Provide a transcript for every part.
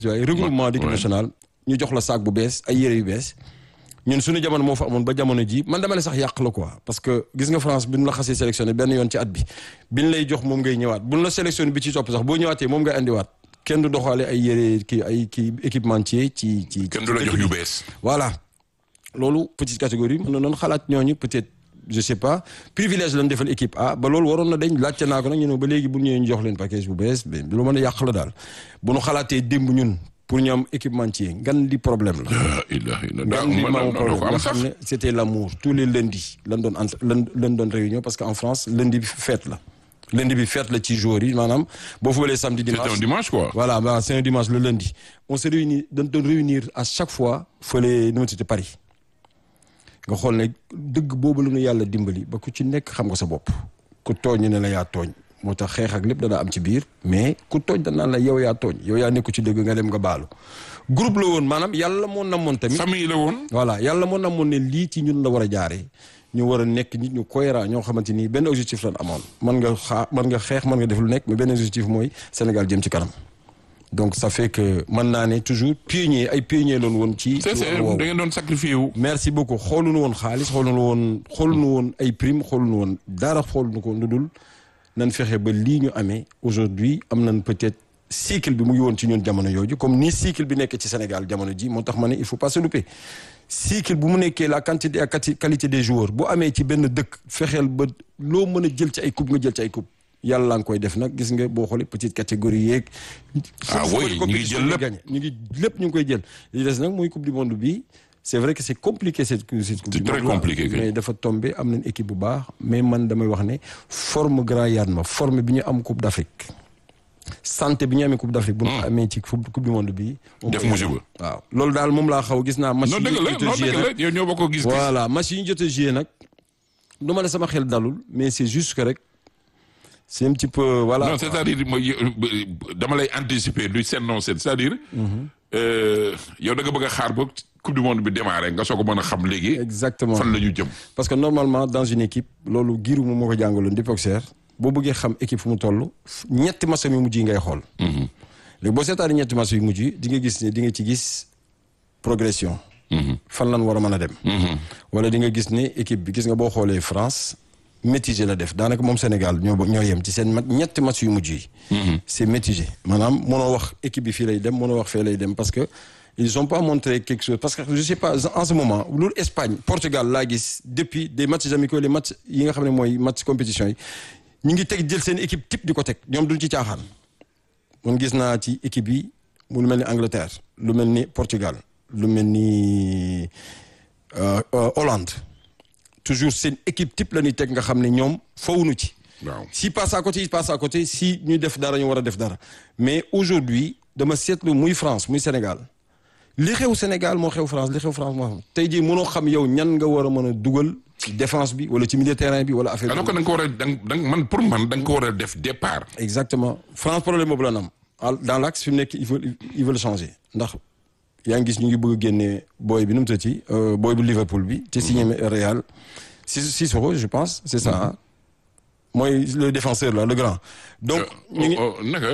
waaye regroupement d'équipe nationale ñu jox la saak bu bees ay yére yu bees ñun suñu jamono moo fa amoon ba jamono ji man dama ne sax yàq la quoi parce que gis nga France bi ñu la xasee sélectionné benn yoon ci at bi biñ lay jox moom ngay ñëwaat buñ la sélectionné bi ci topp sax boo ñëwaatee moom ngay andiwaat kenn du doxaale ay yére kii ay kii équipementier ci ci. kenn du la jox yu bees. voilà loolu petite catégorie mën na noonu xalaat ñooñu peut-être je sais pas privilège lañ defal équipe A ba loolu waroon na dañ laajte naa ko nag ñu ne ba léegi bu ñëwee ñu jox leen package bu bees mais lu mën a yàq la daal bu nu xalaatee démb ñun pour ñu am équipementier ngan di problème la. ah ilaha illa ngan di maamu problème nga xam ne c'était l'amour tous les lundis lan doon ent lan lan doon réunion parce que en France lundi bi fête la. lundi bi fête la ci jour yi maanaam boo fubalee samedi dimanche c'est un dimanche quoi. voilà bah c'est un dimanche le lundi on se réunit dañ doon réunir à chaque fois fële nu mu tudd Paris nga xool ne dëgg boobu la ñu yàlla dimbali ba ku ci nekk xam nga sa bopp ku tooñ ne la yaa tooñ moo tax xeex ak lépp dana am ci biir mais ku tooñ danaan la yow yaa tooñ yow yaa nekku ci dëgg nga dem nga baalu groupe la woon maanaam yàlla moo namoon tamit famille la woon. voilà yàlla moo namoon ne lii ci ñun la war a jaaree ñu war a nekk nit ñu cohérent ñoo xamante ni benn objectif lan amoon mën nga xaa mën nga xeex mën nga def lu nekk mais benn objectif mooy Sénégal jëm ci kanam donc ça fait que mën naa ne toujours pionnier ay pionnier loon woon ci c'est c'est da ngeen doon sacrifié wu. merci beaucoup xooluñu woon xaalis xooluñu woon xooluñu woon ay prime xooluñu woon dara xooluñu ko lu dul nan fexe ba lii ñu amee aujourd'hui am nañ peut-être cycle bi mu ngi woon ci ñun jamono yooju comme ni cycle bi nekk ci Sénégal jamono ji moo tax ma ne il faut pas se louper cycle bu mu nekkee la quantité ak qualité des joueurs bu amee ci benn dëkk fexeel ba loo mën a jël ci ay coupe nga jël ci ay coupe yàlla nga koy def nag gis nga boo xoolee petite catégorie yeeg. ah oui ñu ngi jël lépp ñu ngi lépp ñu ngi koy jël li des nag muy coupe du monde bi c'est vrai que c'est compliqué cette cette coupe c'est du très monde compliqué kay. mais dafa tombé am nañ équipe bu baax mais man damay wax ne forme grand yaan ma forme bi ñu am coupe d'Afrique santé bi ñu amee coupe d'Afrique bu ñu ko amee ci coupe du monde bi moom Def mooy musiba. waaw loolu daal moom laa xaw gis naa match non yi dëgg la ñu non jot a joué dëgg la nag yow ñoo bokk gis-gis. voilà match yi ñu jot a joué nag du ma ne sama xel dalul mais c'est juste que rek c'est un petit peu voilà non c'est-à-dire mooy dama lay anticiper du seen non seen c'est-à-dire. euh, yow da nga bëgg a xaar ba coupe du monde bi démarré nga soog a mën a xam léegi. exactement fan la ñu jëm. parce que normalement dans une équipe loolu giiru moom moo ko jàngaloon di boxeur boo bëggee xam équipe fu mu toll ñetti match yu mujj yi ngay xool léegi boo seetaani ñetti match yu mujj yi di nga gis ne di nga ci gis progression fan lan war a mën a dem wala di nga gis ne équipe bi gis nga boo xoolee France mitigé la def daanaka moom Sénégal ñoo ñoo yem ci seen mat ñetti match yu mujj yi c'est mitigé maanaam mënoo wax équipe bi fii lay dem mënoo wax fee lay dem parce que ils ont pas montré quelque chose parce que je sais pas en ce moment loolu Espagne Portugal laa gis depuis des matchs amicaux les matchs yi nga xam ne mooy match compétition yi ñu ngi teg jël seen équipe type di ko teg ñoom duñ ci caaxaan man gis naa ci équipe yi mu lu mel ni Angleterre lu mel ni Portugal lu mel ni euh, euh, Hollande toujours seen équipe type la ñuy teg nga xam ne ñoom fawuñu ci waaw si passe à côté il passe à côté si ñuy def dara ñu war a def dara mais aujourd'hui dama seetlu muy France muy Sénégal li xew Sénégal moo xew France li xew France moo xam tey jii mënoo xam yow ñan nga war a mën a dugal ci défense bi wala ci milieu terrain bi wala affaire alors que da nga ko war a da nga man pour man da nga ko war a def départ. exactement France problème boobu la nam dans l'axe fi mu nekk il faut il veut le changer ndax yaa ngi gis ñu ngi bëgg a génne booy bi nu mu tëddee booy bu Liverpool bi te signé Real Sissoko je pense c'est ça ah mooy le défenseur là le grand donc ñu ngi naka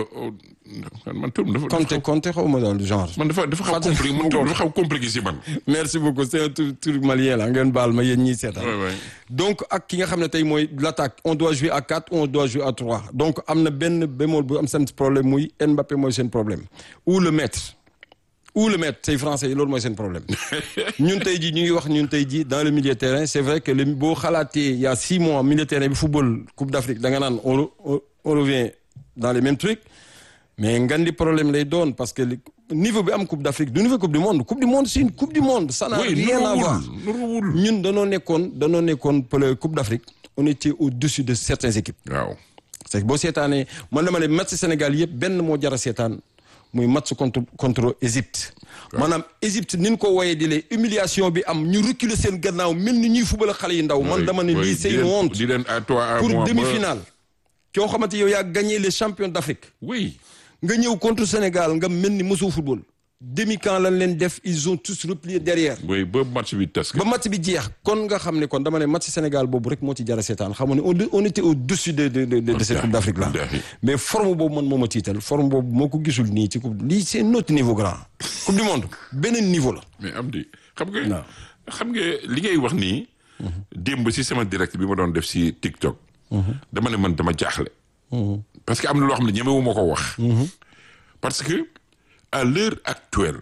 man turam dafa. Conte Conte xaw ma daal du genre man dafa dafa xaw Fàtte- compliqué man turam dafa xaw compliqué si man. merci beaucoup c'est un tur tur malien la ngeen baal ma yéen ñiy seetaan Ouais, ouais. donc ak ki nga xam ne tey mooy l'attaque on doit jouer à quatre ou on doit jouer à trois donc am na benn bémol bu am seen problème muy Mbappé mooy seen problème ou le maître ou le maître tey français yi loolu mooy seen problème ñun tey jii ñu ngi wax ñun tey jii dans le milieu de terrain c'est vrai que le boo xalaatee il y a six mois milieu de terrain bi football Coupe d'Afrique da nga naan on re- on on revient dans les mêmes trucs mais ngan di problème lay doon parce que li- niveau bi am Coupe d'Afrique du niveau Coupe du monde Coupe du monde c'est une Coupe du monde ça n'a oui rien à voir nuruwul nuruwul. ñun danoo nekkoon danoo nekkoon pour la Coupe d'Afrique on était au-dessus de certaines équipes waaw. c'est que boo seetaanee man dama ne match Sénégal yëpp benn moo jar a seetaan muy match contre contre Égypte maanaam Égypte ni ñu ko wooyee di lee humiliation bi am ñu reculer seen gannaaw mel ni ñuy fubal xale yi ndaw man Oui, dama ne oui, lii c'est di une leen- honte di leen à toi à pour moi ba- demi-finale koo xamante yow yaa gagné les champions d'Afrique oui. nga ñëw contre Sénégal nga mel ni mosoo football demi-camp lañ leen def ils ont tous replié derrière. oui ba match bi tas. ba match bi jeex kon nga xam ne kon dama ne match Sénégal boobu rek moo ci jar a seetaan xam nga ne on on était au-dessus de de de de cette coupe d'Afrique là. mais forme boobu man moo ma tiital forme boobu moo ko gisul nii ci coupe lii c'est notre niveau grand. coupe du monde beneen niveau la. mais am di xam nga. xam nga li ngay wax nii. démb si sama direct bi ma doon def si TikTok. dama ne man dama jaaxle. parce que am na loo xam ne ñemewu ma ko wax. parce que à l'heure actuelle.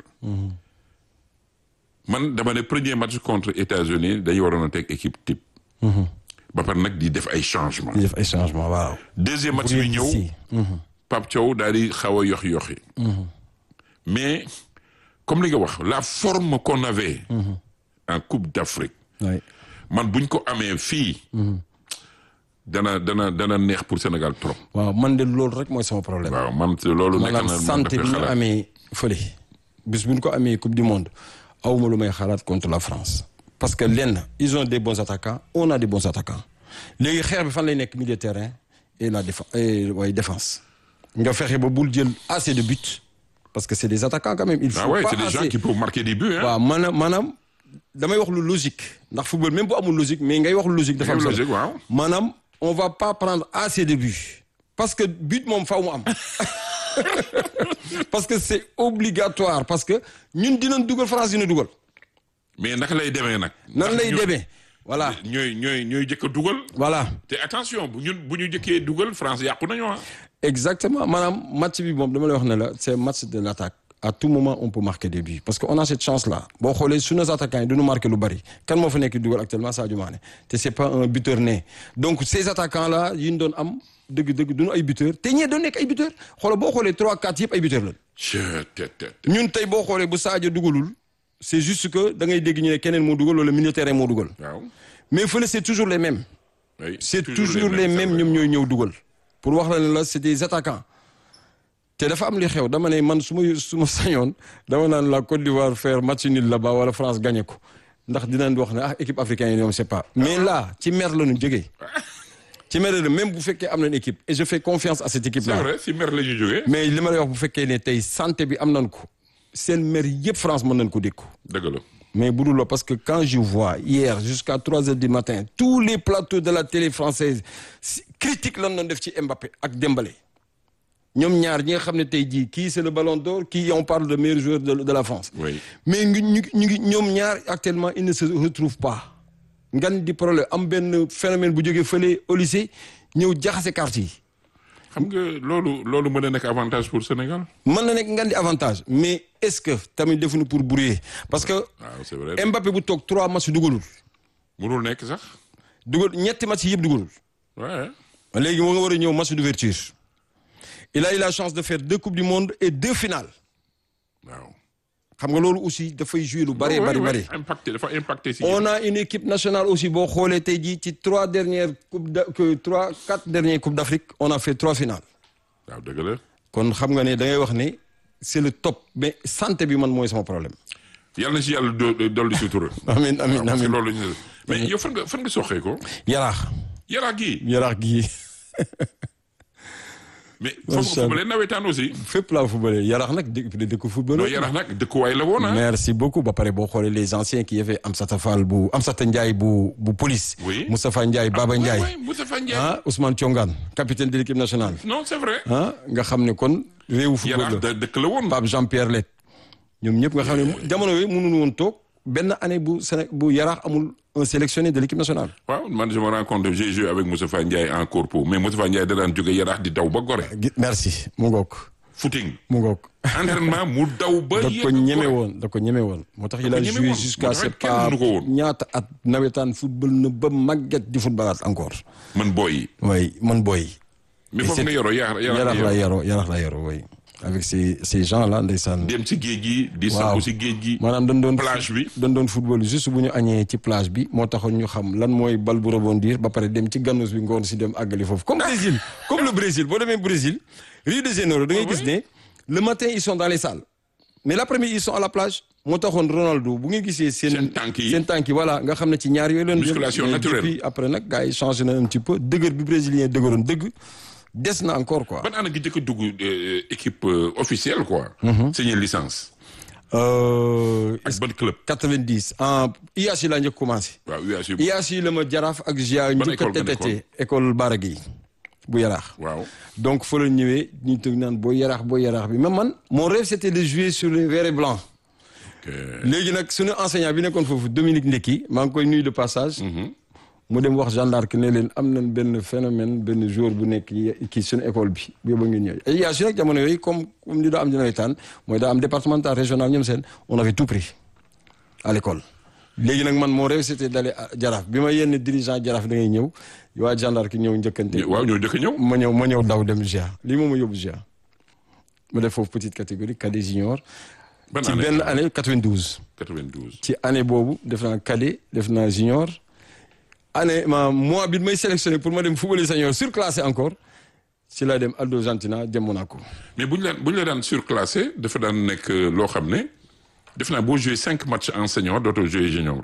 man dama ne premier match contre États-Unis dañu waroon a teg équipe type. ba pare nag di def ay changements. di def ay changements waaw. deuxième match bi ñëw. Pape Thiaw daal di xaw a yox yoxi mais comme li nga wax la forme qu'on avait. en Coupe d'Afrique. man buñ ko amee fii. dana dana dana neex pour Sénégal trop. waaw man de loolu rek mooy sama problème. waaw man loolu. nekk na maanaam santé bi ñu amee fële. bis bu ñu ko amee coupe du monde awma lu may xalaat contre la France. parce que lenn ils ont des bons attaquants on a des bons attaquants léegi xeex bi fan lay nekk milieu de terrain et la défense waaye défense. nga fexe ba bul jël assez de buts parce que c'est des attaquants quand même. il faut ah ouais, pas c'est des assez gens qui peuvent marquer des buts hein. waaw maanaam maanaam damay wax lu logique ndax football même bu amul logique mais ngay wax lu logique. dafa am solo logique waaw. maanaam on va pas prendre assez de buts parce que but moom faaw mu am parce que c'est obligatoire parce que ñun dinañ dugal France dina dugal. mais naka lay demee nag. nan lay ñoo- demee voilà ñooy ñooy ñooy jëkk a dugal. voilà te attention bu ñun bu ñu jëkkee dugal France yàqu nañu ah. exactement maanaam match bi moom dama lay wax ne la c'est match de l'attaque à tout moment on peut marquer des buts parce que on a cette chance là boo xoolee suñu attaquants yi duñu marquer lu bari kan moo fa nekk di dugal actuellement Sadio Mané te c'est pas un buteur né donc ces attaquants là yi ñu doon am dëgg-dëgg duñu ay buteurs te ñee doon nekk ay buteurs xoolal boo xoolee 3 4 yëpp ay buteurs lañ Chut, tët, tët. ñun tey boo xoolee bu Sadio dugalul c'est juste que da ngay dégg ñu ne keneen moo dugal wala milieu de terrain moo dugal waaw. mais fële c'est toujours les mêmes oui, c'est toujours les mêmes c'est vrai. ñoom ñooy ñëw dugal pour wax la ne la c'est des attaquants te dafa am li xew dama ne man su ma su ma sañoon dama naan la Côte d'Ivoire faire match nul là-bas wala France gagné ko ndax dinañ wax ne ah équipe africaine yi ñoom c'est pas mais là ci mer la ñu jógee ci mer la même bu fekkee am nañ équipe et je fais confiance à cette équipe c'est là vrai si mer la ñu jógee. mais li ma lay wax bu fekkee ne tey santé bi am nañ ko seen mer yëpp France mën nañ ko dékku dëgg la. mais bu dul la parce que quand je vois hier jusqu'à trois heures du matin tous les plateaux de la télé française si- critique lan doon def ci Mbappé ak Dembélé ñoom ñaar ñi nga xam ne tey jii kii c'est le Ballon d'Or kii on parle de meilleur joueur de, de la France Oui. mais ngi ñu ñu ngi ñoom ñaar actuellement ils ne se retrouvent pas ngan di problème am benn phénomène bu jógee fële au lycée ñëw jaxase carte yi xam nga loolu loolu mën na nekk avantage pour Sénégal. mën na nekk ngan di avantage mais est-ce que tamit defuñu pour brouiller parce que waaw c'est vrai. Mbappé bu toog trois matchs dugalul mënul nekk sax. dugal ñetti match yëpp dugalul ouais. léegi moo nga war a ñëw match d'ouverture il a eu la chance de faire deux coupes du monde et deux finales waaw. xam nga loolu aussi dafay jouer lu bari Ouais, bari ouais, bari impacté dafa impacté si. on a une équipe nationale aussi boo xoolee tey jii ci trois dernières coupes da que trois quatre dernières coupes d'Afrique on a fait trois finales waaw dëgg la. kon xam nga ne da ngay wax ne c'est le top mais santé bi man mooy sama problème yàlla na si yàlla do do- dolli sutura. amin amin waaw parce que amin loolu la ñu mais yow fan nga fan nga soxee ko. yaraax Yaraax gii. yaraax gii mais foofu nga footballé nawetaan aussi. fépp laa footballé yaraax nag dëkk dëkk football non Yaraax nag dëkkuwaay la woon ah. merci beaucoup ba pare boo xoolee les anciens qui y avait Amsata Fall bu Amsata Ndiaye bu bu police Oui. Moustapha Ndiaye Baba Ndiaye oui oui Moustapha Ndiaye. ah Ousmane Thiongane capitaine de l'équipe nationale non c'est vrai. ah nga xam ne kon réewu football Yaraax la da dëkk la woon. Pape Jean-Pierre Let ñoom ñëpp nga xam ne jamono yooyu mënuñu woon toog benn année bu Séné bu Yaraax amul un sélectionné de l'équipe nationale waaw man je me rends compte j'ai joué avec Moustapha Ndiaye en corpo mais Moustapha Ndiaye da daan jóge Yaraax di daw ba Gorée. Gi- merci mu ngoog footing. mu ngoog entraînement mu daw ba. da yegg ko ñeme Gorée. woon da ko ñeme woon moo tax il ko a ñeme joué woon. jusqu'à Moo tax c'est kenn pas mënu ko woon. ñaata at nawetaan football na ba màgget di footballaat encore man booy yi. way man booy mais Et foofu c'est- nga yoroo Yaraax yarax la Yaraax yaroo yarax la yaroo way avec ces ces gens là ndeysaan dem ci géej gi. di Waaw. sangu ci géej gi. maanaam dañ doon plage bi. dañ doon football juste bu ñu añee ci plage bi moo taxoon ñu xam lan mooy bal bu rebondir ba pare dem ci gannus bi ngoon si dem àggali foofu comme Brésil comme le Brésil boo demee Brésil Rio de Janeiro da ngay gis ne le matin ils sont dans les salles mais l'après-midi ils sont à la plage moo taxoon Ronaldo bu ngeen gisee seen Seen tànk yi. seen tànk yi voilà nga xam ne ci ñaar yooyu leen jël. Musculation Mais naturelle. depuis après nag gars yi changé na un petit peu dëgër bi brésilien dëgëroon dëgg des na encore quoi ban année gi njëkk a dugg euh, équipe euh, officielle quoi. signé licence. Euh, ak ban club 90 en IAC laa njëkk commencé. waaw UAC IAC la ma jaraaf ak GIA Ban njëkk a école nga tétété école Baragui bu yaraax. waaw donc fa la ñëwee ñu tëgg naan boo yaraax boo yaraax bi mais man mon rêve c'était de jouer sur les verts et blancs. léegi nag suñu enseignant bi nekkoon foofu Dominique Ndeki maa ngi koy nuyu de passage. mu dem wax Jeanne d'Arc ne leen am nañ benn phénomène benn joueur bu nekk kii suñu école bi bu ba ngeen ñëw et yaa su nag jamono yooyu comme comme li daa am dina taan mooy daa am départemental régional ñoom seen on avait tout pris à l'école léegi nag man mon rêve c'était d'aller à Jaraaf bi ma yenn dirigeant Jaraaf da ngay ñëw waa Jeanne d'Arc ñëw njëkkante waaw ñoo njëkk a ñëw ma ñëw ma ñëw daw dem GIA lii moom ma yóbbu GIA ma def foofu petite catégorie cadet junior ban ci année benn année 92 92 ci année boobu def naa cadet def naa junior année ma mois bi may sélectionné pour ma dem football senior surclassé encore ci laa dem Aldo Gentina dem Monaco. mais bu ñu leen bu ñu la daan surclassé dafa daan nekk loo xam ne def naa boo joué cinq matchs en senior dootoo joué junior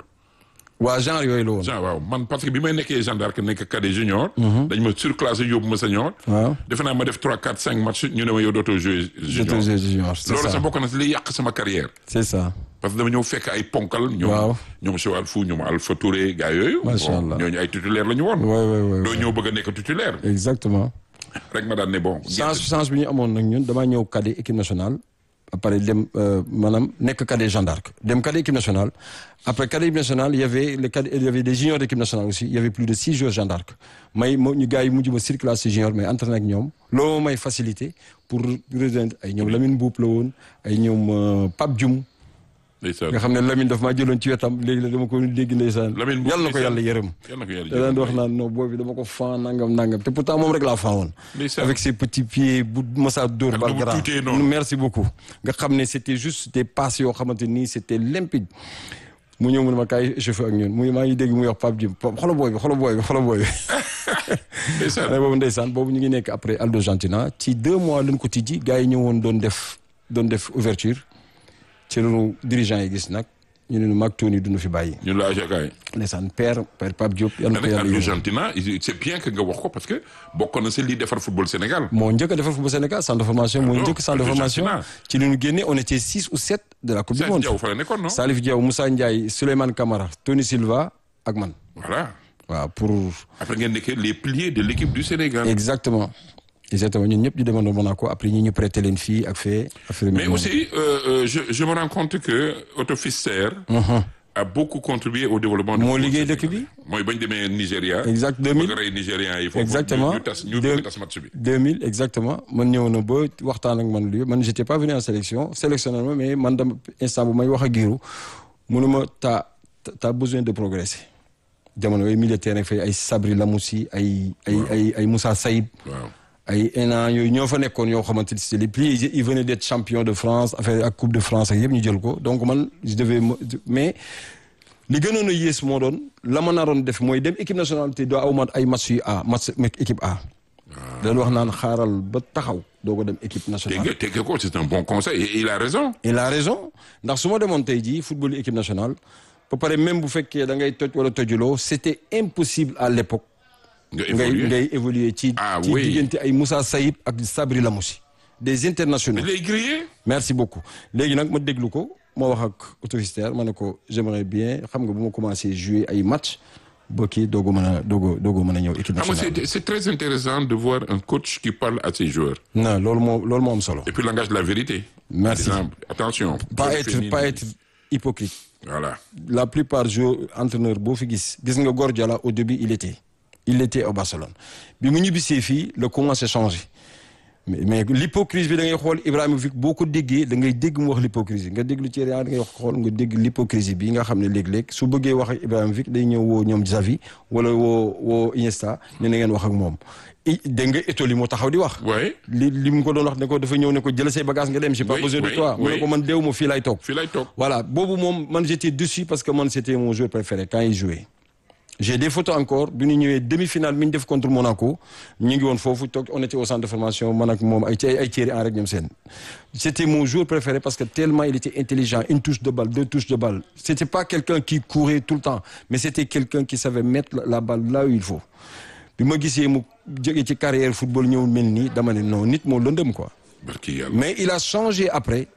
waa genre yooyu la woon. genre waaw man parce que bi may nekkee Jeanne d'Arc nekk cadet junior dañ ma surclassé yóbbu ma senior waaw defe naa ma def 3 4 5 matchs ñu ne ma yow dootoo joué junior j'étais junior c'est loolu ça sax bokk na si li yàq sama carrière c'est ça. parce que dama ñëw fekk ay ponkal ñoom Waaw. ñoom Choual Fou ñoom Alpha Touré gars yooyu Macha bon, Allah. ñooñu ay titulaire la ñu woon Ouais, ouais, ouais, doo ouais. ñëw bëgg a nekk titulaire exactement. rek ma daan ne bon chance chance bi ñu amoon nag ñun damaa ñëw cadet équipe nationale après dem euh, maanaam nekk cadet Jeanne d'Arc dem cadet équipe nationale après cadet équipe nationale il y avait les cadets il y avait des juniors d'équipe nationale aussi il y avait plus de six joueurs Jeanne d'Arc may mo ñu gars yi mujj ma circulation junior mais entraîné ak ñoom loolu may facilité pour rejoindre ay ñoom Lamine Mboup la woon ay ñoom euh, Pape Dioum ndeysaan nga xam ne Lamine daf maa jëloon ci wetam léegi la dama ko dégg ndeysaan Lamine Mboup yàlla na ko ndeysaan. yàlla yërëm yal na ko yàlla da daan di wax jërëm naan non boobu dama ko fan nangam nangam te pourtant moom rek laa fan woon Ndeysaan. avec ses petits pieds bu Massa Dóor Ak bal nu mu grand tuutee noonu. merci beaucoup nga xam ne c'était juste des passes yoo xamante nii c'était limpide mu ñëw mu ne ma kaay chauffeur ak ñun mu maa ngi dégg muy wax Pape Diouf Pape xoolal booy bi xoolal booy bi xoolal booy bi ndeysaan année boobu ndeysaan boobu ñu ngi nekk après Aldo Gentina ci deux mois lañ ko tijji gars yi ñëwoon doon def doon def ouverture ci lañu dirigeant yi gis nag ñu ne nu mag Tony duñu fi bàyyi ñun la agakaay ndeysaan père père Pape Diop yal na ko nag yàlla yërëm. Argentina c'est bien que nga wax ko parce que bokkoon na si lii defar football Sénégal moo njëkk a defar football Sénégal centre de formation moo non, njëkk centre de Aldo formation Gentina. ci li ñu génne on était six ou sept de la coupe du Salif monde Diaw fa la nekkoon non Salif Diaw Moussa Ndiaye Souleymane Camara Tony Silva ak man voilà waaw pour après ngeen nekkee les piliers de l'équipe du Sénégal exactement exactement ñun ñëpp ñu demandoo Monaco après ñi ñu prêté leen fii ak fee affaire mais aussi euh, euh, je, je me rends compte que Otto Pfister a beaucoup contribué au développement du moo football liggéey dëkk sénégalais. bi mooy bañ demee Nigeria exact bëgg 2000 a rey Nigérians yi foofu Exactement. ñu ñu tas ñu Deux- bëgg tas match bi 2000 exactement man ñëw na ba waxtaan ak man lu man j'étais pas venu en sélection sélectionné ma mais man dama instant bu may wax ak Giroud mu ne ma t'as t'as besoin de progresser jamono yooyu milieu de terrain fay ay Sabri Lamousi ay ay ay ay Moussa Saïd waaw ay ENA yooyu ñoo fa nekkoon yoo xamante ni c'est les plus ils venaient d'être champion de France affaire ak coupe de France ak yëpp ñu jël ko donc man je devais me- mais li gënoon a yées moo doon la ma naroon def mooy dem équipe nationale te doo aw ma ay match yu A match équipe A. dañ wax naan xaaral ba taxaw doo ko dem équipe nationale. Tege Tege ko c'est un bon conseil et il a raison il a raison ndax su ma demoon tey jii football équipe nationale ba pare même bu fekkee da ngay toj wala tojuloo c'était impossible à l'époque nga ngay évoluer ngay évoluer ci Ah ci oui. diggante ay Moussa Saïd ak Sabri Lamousi des internationaux il est grillé merci beaucoup léegi nag ma déglu ko ma wax ak autofistère ma ne ko j'aimerais bien xam nga bu ma commencé jouer ay match ba kii doogu mën a doogu doogu mën a ñëw équipe xam nga nationale c'est c'est très intéressant de voir un coach qui parle à ses joueurs non loolu moo loolu moo am solo et puis langage de la vérité Merci. Par exemple, attention pas Faut être définir- pas être hypocrite voilà la plupart joueurs entraîneur boo fi gis gis nga Guardiola au début il était il était au Barcelone bi mu ñibbisee fii la commencé changer mais mais l'hypocrisie bi da ngay xool Ibrahimovic boo ko déggee da ngay dégg mu wax l'hypocrisie nga déglu Thierry Henry da ngay wax xool nga dégg l'hypocrisie bi nga xam ne léeg-léeg su bëggee wax ak Ibrahimovic day ñëw woo ñoom Xavi wala woo woo Iniesta ne na ngeen wax ak moom i dégg nga Etoli moo taxaw di wax ouais li li mu ko doon wax ne ko dafa ñëw ne ko jël say bagages nga dem j'ai pas Oui, besoin de oui, toi mu ne oui. ko man deewu ma fii lay toog fii lay toog voilà boobu moom man j'étais dessus parce que man c'était mon joueur préféré quand il jouait j'ai des photos encore bi ñu ñëwee demi-finale mi ñu def contre Monaco ñu ngi woon foofu toog on était au centre de formation man ak moom ay ay ay Thierry Henry rek ñoom seen c'était mon joueur préféré parce que tellement il était intelligent une touche de balle deux touches de balle c'était pas quelqu'un qui courait tout le temps mais c'était quelqu'un qui savait mettre la- la balle là où il faut bi ma gisee mu jógee ci carrière football ñëw mel nii dama ne non nit moo lëndëm quoi barki yàlla mais il a changé après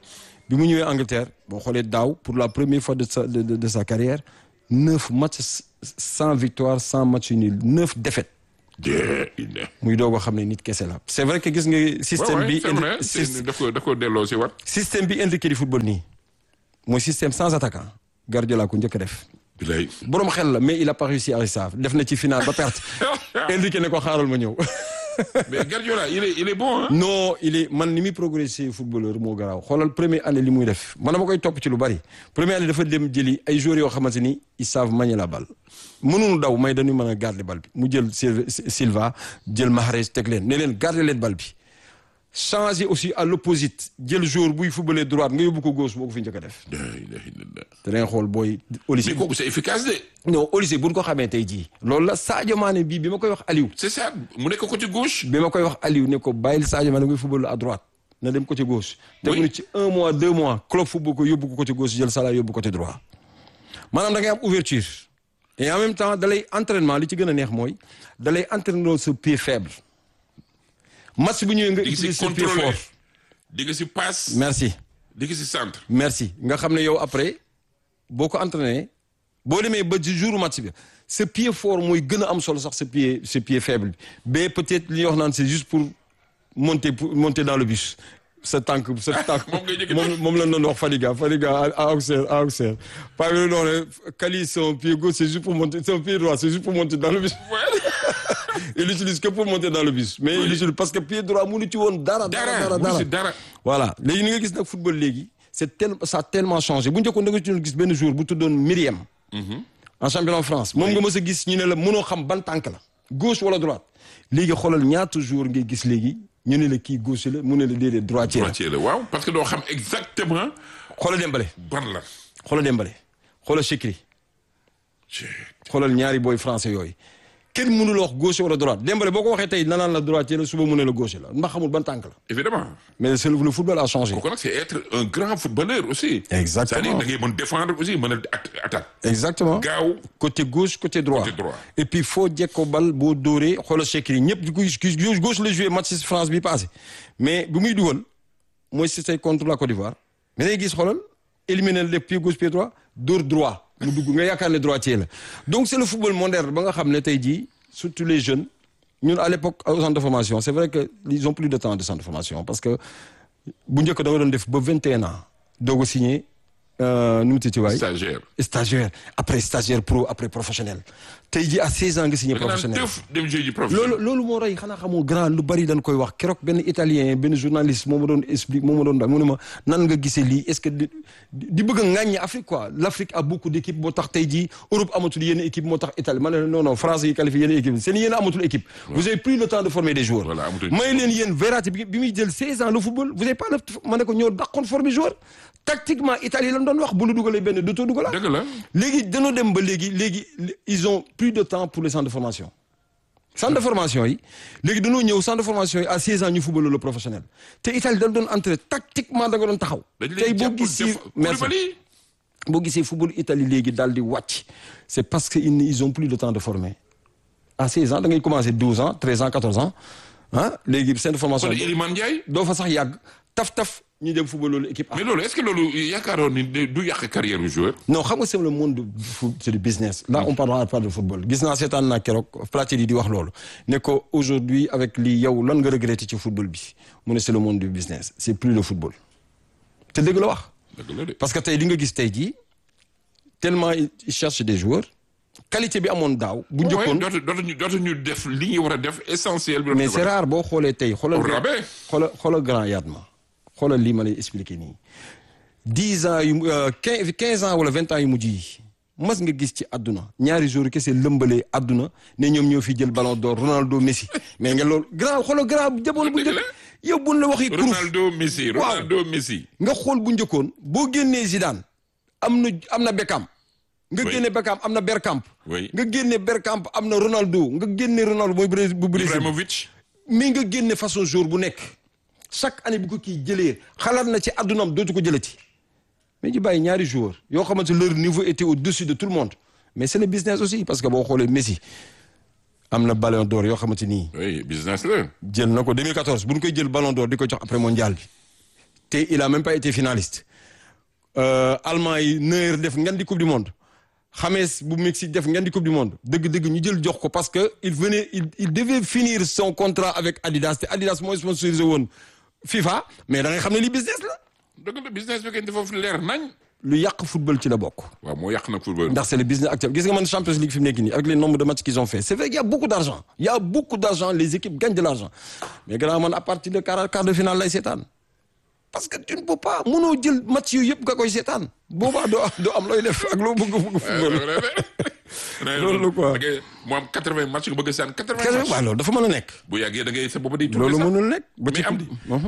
bi mu ñëwee Angleterre boo xoolee daaw pour la première fois de sa de, de, de sa carrière neuf matchs sans victoire sans match nul neuf défaites de ina muy doog a xam ne nit kese la. c'est vrai que gis nga système bi c'est vrai indi- c'est- daf ko daf ko delloo si wat système bi indiqué di football nii mooy système sans attaquant Guardiola ko njëkk a def. bilay borom xel la mais il a pas réussi à ça def na ci final ba perte indiqué ne ko xaaral ma ñëw. mais Guardiola il est il est bon hein non il est man ni muy progressé footballeur moo garaaw xoolal première année li muy def man dama koy topp ci lu bari première année dafa dem jëli ay joueurs yoo xamante ni ils savent manier la balle mënuñu daw may dañuy mën a garder balle bi mu jël Sil- Silva jël Mahrez teg leen ne leen garder leen balle bi changer aussi à l'opposite jël joueur buy footballer droite nga yóbbu ko gauche moo ko fi njëkk a def la ilaha illallah te da ngay xool booy Olise mais kooku c'est efficace de non Olise buñ ko xamee tey jii loolu la Sadio Mané bii bi ma koy wax Aliou c'est ça mu nekk côté gauche bi ma koy wax Aliou ne ko bàyyil Sadio Mané ngay football à droite na dem côté gauche. te Oui. mu ne ci un mois deux mois club football ko yóbbu ko côté gauche jël Salah yóbbu côté droit maanaam da ngay am ouverture et en même temps da lay entraînement li ci gën a neex mooy da lay entraîner sa pied faible match bu ñëwee nga di nga si utiliser sa pied contrôler fort. di nga si passe merci di nga si centre merci nga xam ne yow après boo ko entraîné boo demee ba ci jour match bi sa pied fort mooy gën a am solo sax sa pied sa pied faible bi mais peut-être li ñuy wax naan c'est juste pour monter pour monter dans le bus sa tànk sa tànk moom ngay njëkk a moom moom la doon wax Fadiga Fadiga à à Auxerre à Auxerre par exemple non ne Kali son pied gauche c'est juste pour monter son pied droit c'est juste pour monter dans le bus il l'utilise que pour monter dans le bus mais il l'utilise parce que pied droit mënu ci woon dara dara dara dara mu si dara voilà léegi ni nga gis nag football léegi c'est tel ça a tellement changé bu njëkkoon da nga ci doon gis benn jour bu tuddoon Myriam en championnat de France moom nga mës a gis ñu ne la mënoo xam ban tànk la gauche wala droite léegi xoolal ñaata jour ngay gis léegi ñu ne la kii gauche la mu ne la déedéet droitier la droitier la waaw parce que doo xam exactement xoolal Dembélé ban la xoolal Dembélé xoolal Chekri xoolal ñaari booy français yooyu kenn mënul wax gauche wala droite Dembélé boo ko waxee tey nanaan la droitier la suba mu ne la gauche la ndax xamul ban tànk la évidemment mais c'est le le football a changé kooku nag c'est être un grand footballeur aussi Exactement. c'est-à-dire da ngay mën défendre aussi mën a at- attaque exactement gaaw côté gauche côté droit Côté droit. et puis foo jekkoo bal boo dóoree xoolal Chekri ñëpp di ko gis gauche gauche la joué match France bi passé mais bi muy dugal mooy si say contre la Côte d'Ivoire mais day gis xoolal éliminer le pied gauche pied droit dóor droit mu dugg nga yaakaar ne droitier la donc c'est le football moderne ba nga xam ne tey jii surtout les jeunes ñun à l'époque au centre de formation c'est vrai que ils ont plus de temps de centre de formation parce que bu njëkk da nga doon def ba 21 ans doog a signé euh, nu mu tuddati waay stagiaire stagiaire après stagiaire pro après professionnel tey jii à 16 ans nga signé da nga naan professionnel tëf dem jeu ji professionnel loolu loolu moo rey xanaa xamoo grand lu bari dañ koy wax keroog benn italien benn journaliste moo ma doon explique moo ma doon da mu ne ma nan nga gisee lii est-ce que di di bëgg a ŋàññi Afrique quoi l'Afrique a beaucoup d'équipes moo tax tey jii Europe amatul yenn équipe moo tax Italie ma ne non non France yi qualifié yenn équipe seen yéen amatul équipe vous avez plus le temps de former des joueurs Voilà, amatul may leen yéen Verratti bi bi muy jël 16 ans le football vous avez pas le ma ne ko ñoo dàqoon former joueur tactiquement Italie lan doon wax bu la dugalee benn dootoo dugalaa dëgg la léegi dañoo dem ba léegi léegi ils ont plus de temps pour les centres de formation centre de formation yi léegi dañoo ñëw centre de formation yi à 16 ans ñu football le professionnel te Italie dañ doon entraîner tactiquement da nga doon taxaw. dañ tey leen boo jàpp gisee def merci Koulibaly boo gisee football Italie léegi daal di wàcc c'est parce que ils ils ont plus de temps de former à 16 ans da ngay commencer 12 ans 13 ans 14 ans ah léegi centre de formation kon Iliman Ndiaye doo fa sax yàgg taf taf ñu dem football loolu équipe A. mais loolu est-ce que loolu yaakaaroon ni du yàq carrière du joueur non xam nga c'est le monde du foot c'est du business là on parlera pas de football gis naa seetaan naa keroog Platini di wax loolu ne ko aujourd'hui avec lii yow lan nga regretter ci football bi mu ne c'est le monde du business c'est plus le football te dëgg la wax dëgg la de parce que tey di nga gis tey jii tellement ils cherchent des joueurs qualité bi amoon daaw bu waaye njëkkoon dootu dootuñu dootuñu def li ñu war a def essentiel bi mais c'est rare boo xoolee tey xoolal Au rabais. xoolal xoolal grand Yatma xoolal lii ma lay expliquer nii dix ans yu quinze quinze ans wala vingt ans yu mujj yi mas nga gis ci àdduna ñaari jours kese lëmbalee àdduna ne ñoom ñoo fi jël ballon d'or Ronaldo Messi mais nga loolu grand xoolal grand jamono bu Dëgg njëkk la. yow buñ la waxee kuruf Ronaldo Messi Waaw. Ronaldo Messi nga xool bu njëkkoon boo génnee Zidane am na am na Beckham nga Oui. génne Beckham am na Bergkamp Oui. nga génne Bergkamp am na Ronaldo nga génne Ronaldo mooy Brésil bu Brésil Ibrahimovic mais nga génne façon jour bu nekk chaque année bu ko kii jëlee xalaat na ci àddunaam dootu ko jëlati mais ñu bàyyi ñaari joueurs yoo xamante leur niveau était au-dessus de tout le monde mais c'est le business aussi parce que boo xoolee Messi am na ballon d'or yoo xamante nii oui business la jël na ko 2014 bu ñu koy jël ballon d'or di ko jox après mondial bi te il a même pas été finaliste allemand yi Neuer def ngeen di coupe du monde James bu Mexique def ngeen di coupe du monde dëgg-dëgg ñu jël jox ko parce que il venait il il devait finir son contrat avec Adidas te Adidas mooy sponsorisé woon FIFA mais da ngay xam ne li business la. dëgg la business bi kay dafa leer nañ. lu yàq football ci la bokk. waaw moo yàq nag football. ndax c'est le business actuel gis nga man Champions League fi mu nekk nii avec les nombres de matchs qu'ils ont fait c'est vrai qu'il y a beaucoup d'argent il y a beaucoup d'argent les équipes gagnent de l'argent mais gannaaw man à partir de quart quart de finale lay seetaan parce que tu ne peux pas mënoo jël match yooyu yëpp nga koy seetaan boobaa doo doo am looy def ak loo bëgg bëgg football. loolu quoi mu am quatre-vingts match nga bëgg a saan quatre-vingts match waaw loolu dafa mën a nekk. bu yàggee da ngay sa booba di. loolu mënul nekk ba ci mais am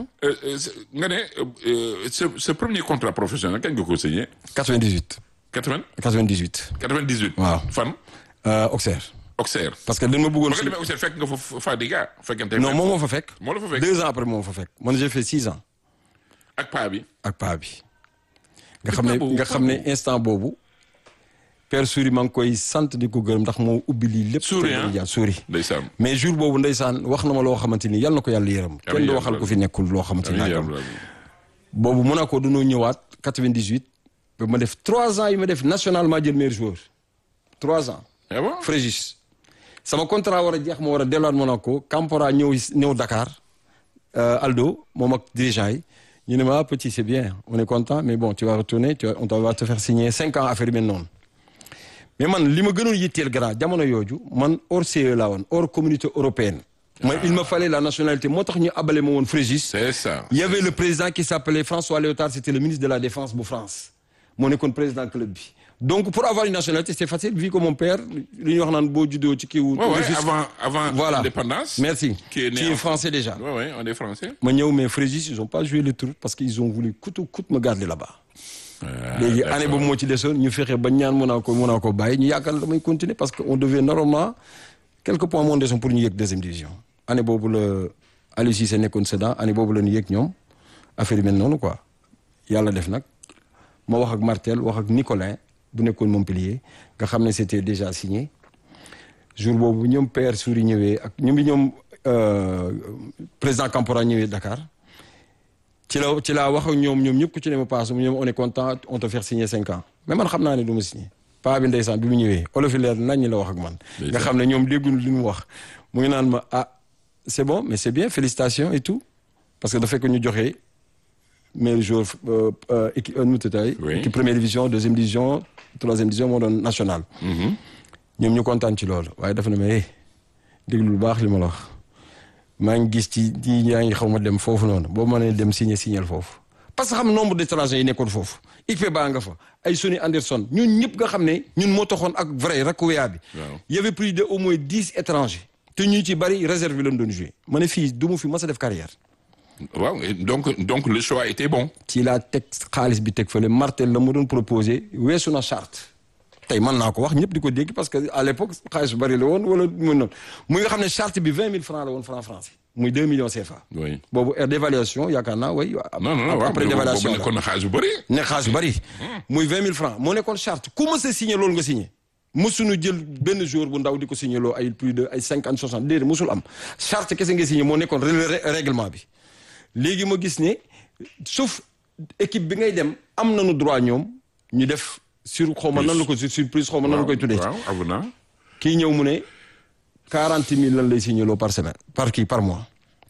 nga ne sa sa premier contrat professionnel kañ nga ko signé. 98. 80. 98. 98. waaw fan. Auxerre. Auxerre. parce que dañ ma bëggoon. ba nga demee Auxerre fekk nga fa Fadiga. fekkente non moom moo fa fekk. moo la fa fekk deux ans après moo fa fekk man j'ai fait six ans. ak paa bi. ak paa bi. nga xam ne nga xam ne instant boobu. Père Souri maa ngi koy sant di ko gërëm ndax moo ubbi lii lépp. Souri ah Souri. ndeysaan. mais jour boobu ndeysaan wax na ma loo xamante ni yal na ko yàlla yërëm. kenn du waxal ko fi nekkul loo xamante ni nangam. boobu Monaco dañoo ñëwaat 98. ba ma def trois ans yi ma def nationalement jël meilleur joueur. trois ans. ah bon Frégis. sama contrat war a jeex ma war a delluwaat Monaco Campora ñëw ñëw Dakar. Aldo moom ak dirigeant yi. ñu ne ma petit c'est bien on est content mais bon tu vas retourner tu on va te faire signer cinq ans affaire yi mel noonu. mais man li ma gënoon yitteel grand jamono yooju man hors CE laa woon hors communauté européenne. mooy il me fallait la nationalité moo tax ñu abale ma woon Frégis. c'est ça. il y avait le président qui s'appelait François Léotard c'était le ministre de la défense bu France. moo nekkoon président club bi. donc pour avoir une nationalité c'est facile vu que mon père li ñuy wax naan boo juddoo ci kii wu. Ouais, ouais, avant avant voilà l'indépendance. merci qui est né qui est en- français déjà. Ouais, ouais, on est français. ma ñëw mais Frégis ils ont pas joué le tour parce qu'ils ont voulu coûte que coûte me garder là-bas. Ah, léegi d'accord. année boobu moo ci desoon ñu fexe ba ñaan mën naa ko mën naa ko bàyyi ñu yaakaar ne damay continuer parce que on devait normalement quelques points moo desoon pour ñu yëg deuxième division. année boobu la Aliou Cissé nekkoon Sedan année boobu la ñu yëg ñoom affaire yi mel noonu quoi yàlla def nag ma wax ak Martel wax ak Nicolin bu nekkoon Montpellier nga xam ne c'était déjà signé jour boobu ñoom Père Souri ñëwee ak ñoom bi ñoom euh, président Campora ñëwee Dakar. ci la ci laa wax ak ñoom ñoom ñëpp ku ci ne ma paase ñoom on est content on te faire signer cinq ans mais man xam naa ne du ma signer paa bi ndeysaan bi mu ñëwee olof yi leer nañ la wax ak man. nga xam ne ñoom dégguñu li mu wax mu ngi naan ma ah c'est bon mais c'est bien félicitations et tout parce que dafa fekk ñu joxe meilleur joueur euh, euh, équipe nu mu tudd Oui. équipe première division deuxième division troisième division moo doon national. ñoom ñu kontaan ci loolu waaye dafa ne ma eh déglu lu baax li ma la wax. maa ngi gis ci ci yaa ngi xaw ma dem foofu noonu boo mënee dem signer signer foofu parce que xam nombre d'étrangers yi nekkoon foofu IPE baa nga fa ay Sonny Anderson ñun ñëpp nga xam ne ñun moo taxoon ak vrai Rakoya bi. Waaw. y avait plus de au moins dix étrangers. te ñu ci bari réserve lañ doon jouer. ma ne fii du ma fi mas a def carrière. waaw et donc donc le choix était bon. ci laa teg xaalis bi teg fële Martel la ma doon proposé weesu na charte. tey mën naa ko wax ñëpp di ko dégg parce que à l'époque xaalis bu bari la woon wala mu noonu muy nga xam ne charte bi vingt mille francs la woon franc français muy deux millions CFA. oui boobu heure d'évaluation yaakaar naa way non non non waaw après mais d'évaluation boobu nekkoon na xaalis bu bëri. ne xaalis bari muy vingt mille francs moo nekkoon charte ku mës a signé loolu nga signé mësuñu jël benn jour bu ndaw di ko signé loo ay plus de ay cinquante soixante déedéet mësul am charte kese nga signé moo nekkoon ré- ré- règlement bi léegi ma gis ne sauf équipe bi ngay dem am nañu droit ñoom ñu def sur xaw ma nan la ko sur surprise xaw ma nan la koy tuddee waaw avenant. kii ñëw mu ne quarante mille lan lay signé loo par semaine par kii par mois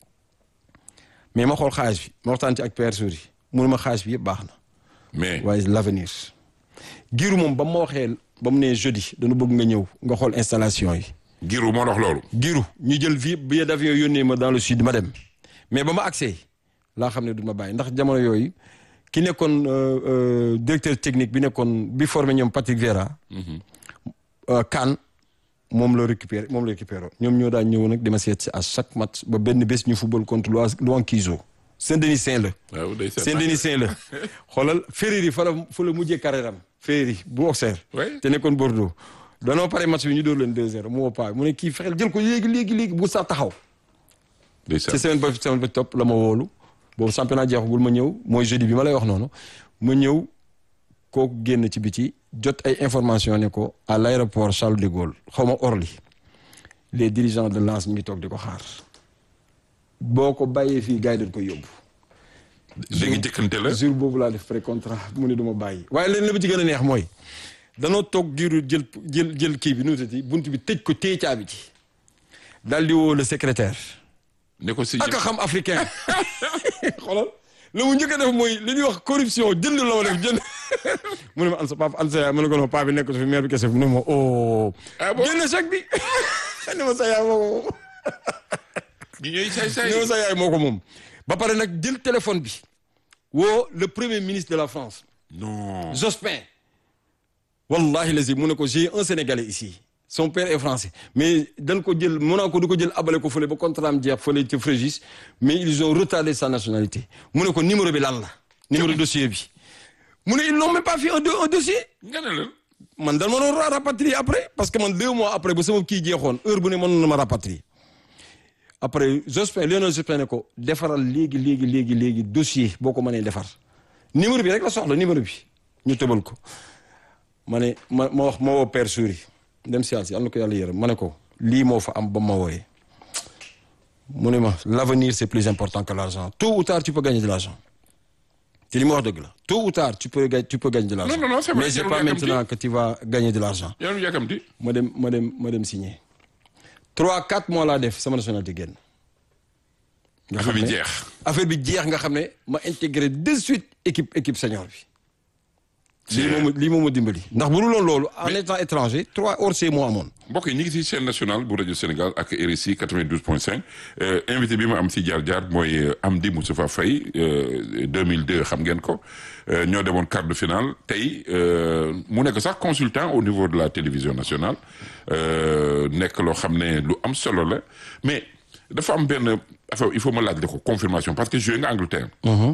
mais ma xool xaalis bi ma waxtaan ci ak Père Souri mu ne ma xaalis bi yëpp baax na mais waaye l'avenir giiru moom ba ma waxee ba mu ne jeudi dañu bëgg nga ñëw nga xool installation yi Giroud moo wax loolu. giiru ñu jël vie billet d'avion yónnee ma dans le sud ma dem mais ba ma accès laa xam ne du ma bàyyi ndax jamono yooyu ki nekkoon euh, euh, directeur technique bi nekkoon bi formé ñoom Patrick Vieira euh, Kane moom la récupéré moom la récupéré ñoom ñoo daan ñëw nag dama seet si à chaque match ba benn bés ñu football contre Louankizo Saint-Denis Saint la waaw day seet Saint-Denis Saint la xoolal Ferreri fa la fa la mujjee carrière am Ferreri bu Auxerre Ouais. te nekkoon Bordeaux danoo pare match bi ñu dóor leen 2-0 mu woo paa mu ne kii fexeel jël ko léegi léegi léegi bu sax taxaw day ci seet semaine ba semaine ba topp la ma woolu boobu championnat jeexagul ma ñëw mooy jeudi bi ma lay wax noonu ma ñëw kooku génn ci biti jot ay information ne ko à l'aéroport Charles de Gaulle xaw ma Orly les dirigeants de Lens ñu ngi toog di ko xaar boo ko bàyyee fii gars yi dañ koy yóbbu da nga jëkkante la jour boobu laa def pré contrat mu ne du ma bàyyi waaye leen la ba ci gën a neex mooy danoo toog giiru jël jël jël kii bi nu mu tuddati bunt bi tëj ko téye caabi ci daal di woo le secrétaire ne ko si ak a xam africain xoolal la mu njëkk a def mooy li ñuy wax corruption jënd la ma def jënd mu ne ma an sa papa an sa yaay ma ne ko non papa bi nekk fi maire bi kese mu ne ma oh Ah bon? génn chèque bi ne ma sa yaay moo ko moom ñi ñooy saay saay ne ma sa yaay moo ko moom ba pare nag jël téléphone bi woo le premier ministre de la France non Jospin wallahi lazi mu ne ko j'ai un sénégalais ici son père est français mais dañ ko jël Monaco du ko jël abale ko fële ba contrat am jeex fële ci Fréjus mais ils ont retardé sa nationalité mu ne ko numéro bi lan la numéro dossier bi mu ne ils n'ont même pas fait un, do- un dossier nga ne lan man dal ma doon rapatrier après parce que man deux mois après ba sama kii jeexoon heure bu ne mënoon na ma rapatrier après Jospin Lionel Jospin ne ko defaral léegi léegi léegi léegi dossier boo ko mënee defar numéro bi rek la soxla numéro bi ñu tëbal ko ma ne ma ma wax ma woo Père Souris dem si yàlla si am na ko yàlla yërëm ma ne ko lii moo fa am ba ma wooyee mu ne ma l'avenir c'est plus important que l'argent tôt ou tard tu peux gagner de l'argent te li ma wax dëgg la tôt ou tard tu peux ga- tu peux gagner de l'argent Non, non, non, c'est vrai, mais c'est jarul pas yàkkamti. maintenant que tu vas gagner de l'argent yaa ngi yàkkamti ma dem ma dem ma dem signer trois quatre mois laa def sama nationalité génn nga affaire bi ne jeex affaire bi jeex nga xam ne ma intégré de suite équipe équipe senior bi lii moom lii moom ma dimbali ndax bu dul woon loolu en étant étranger trois hors moo amoon mbokk yi ñu ngi ci chaîne nationale bu rajo Sénégal ak RSI 92.5 euh, invité bi ma am ci jaar jaar mooy euh, Amdy Moustapha Faye euh, 2002 xam ngeen ko euh, ñoo demoon quart de finale tey euh, mu nekk sax consultant au niveau de la télévision nationale euh, nekk loo xam ne lu am solo la mais dafa am benn affaire il faut ma laaj la ko confirmation parce que joué nga Angleterre.